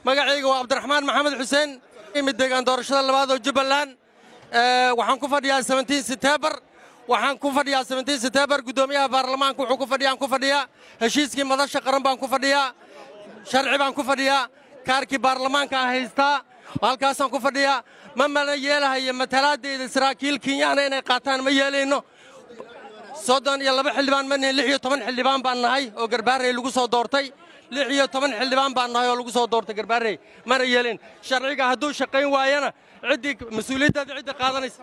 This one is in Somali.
magacayga waa cabdiraxmaan maxamed xuseen imid deegaan doorashada labaad oo jubbaland waxaan ku fadhiyaa setembar waxaan ku fadhiyaa setembar guddoomiyaha baarlamaanka wuxuu ku fadhiyaan ku fadhiyaa heshiiskii madasha qaran baan ku fadhiyaa sharci baan ku fadhiyaa kaarkii baarlamaanka ah haystaa halkaasaan ku fadhiyaa ma mana yeelahayo matalaadayda saraakiil kenyaana inay qaataan ma yeelayno soddon iyo laba xildhibaan ma nihin lix iyo toban xildhibaan baan nahay oo garbaarey lagu soo doortay lix iyo toban xildhibaan baan nahay oo lagu soo doortay garbaarey mana yeelin sharciga hadduu shaqayn waayana ciddii mas-uuliyaddaada cidda qaadanaysa